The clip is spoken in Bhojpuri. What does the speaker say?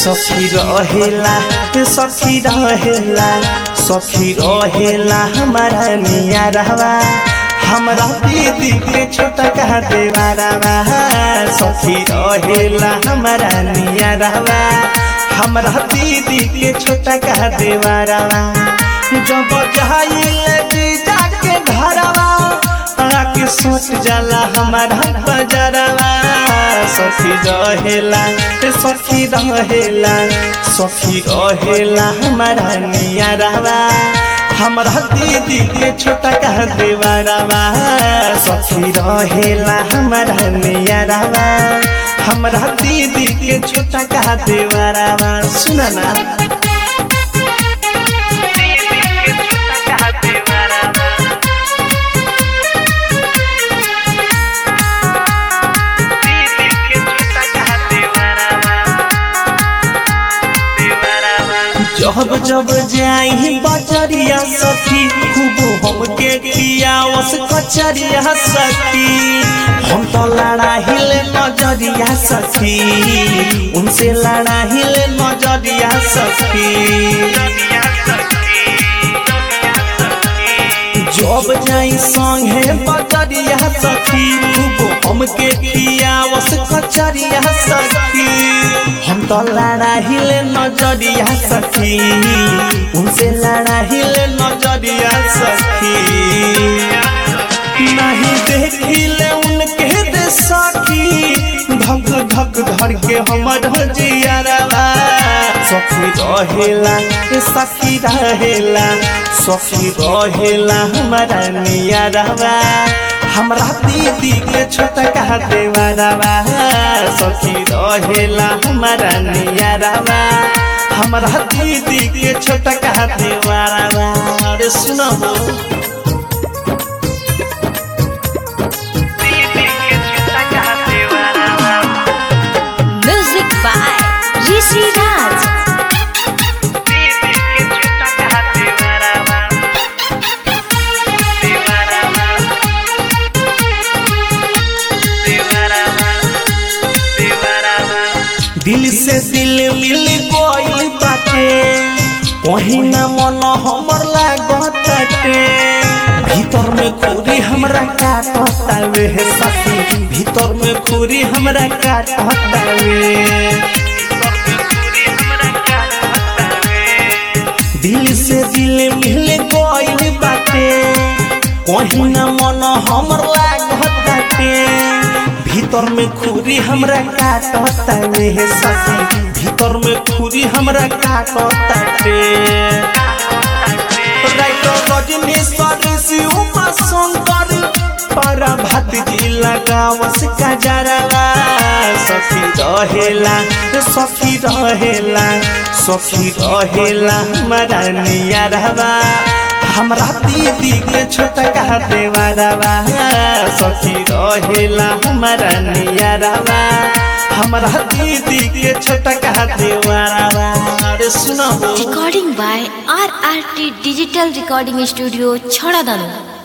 सखी रहेला सखी रहेला सखी रहेला हमारा निया रहवा हमरा दीदी के छोटा कहा देवारावा सखी रहेला हमारा निया रहवा हमरा दीदी के छोटा कहा देवारावा जब जाइले जीजा के घरवा आके सोच जाला हमारा बजरवा सखी रहेला सखी रहेला सखी रहेला हमारा निया रहवा हमरा दीदी के छोटा कह देवरवा सखी रहेला हमारा निया रहवा हमरा दीदी के छोटा कह देवरवा सुना ना जब जब जाई बजरिया सखी खूब हमके पियावस कचरिया सखी हम तो लड़ा हिले नजरिया सखी उनसे लड़ा हिले नजरिया सखी जब जाई संगे बजरिया सखी खूब हमके पियावस कचरिया सखी हम तो लड़ा हिले नजरिया सखी उनसे लड़ा हिले नजरिया सखी नहीं देखिले उनके दे सखी धक धक धर के हमर जियरवा सखी रहेला सखी रहेला सखी रहेला हमारा नियरवा हमरा दीदी के छोटा कहा देवरवा सखी रहेला हमारा नियरवा हमरा दीदी के छोटा कहा देवरवा अरे सुनो म्यूजिक बाय ऋषि राज दिल से दिल मिल गइल बाटे वही ना मन हमर लागताटे भीतर में खूरी हमरा काटतावे हे सखी भीतर में खूरी हमरा काटतावे दिल से दिल मिल गइल बाटे कहीं ना मन हमर लागताटे भीतर में खूरी हमरा काटतावे हे सखी भीतर में खूरी हमरा काटताटे राइटर रजनीश्वर शिवमा शंकर पर भात जी लगावस कजरवा सखी रहेला सखी रहेला सखी रहेला हमारा निया रहवा हमरा दीदी के छोटा कहा देवरवा सखी रहेला हमारा निया रहवा हमरा दीदी के छोटा कहा देवरवा अरे सुनो recording by R R T digital recording studio छड़ा दानो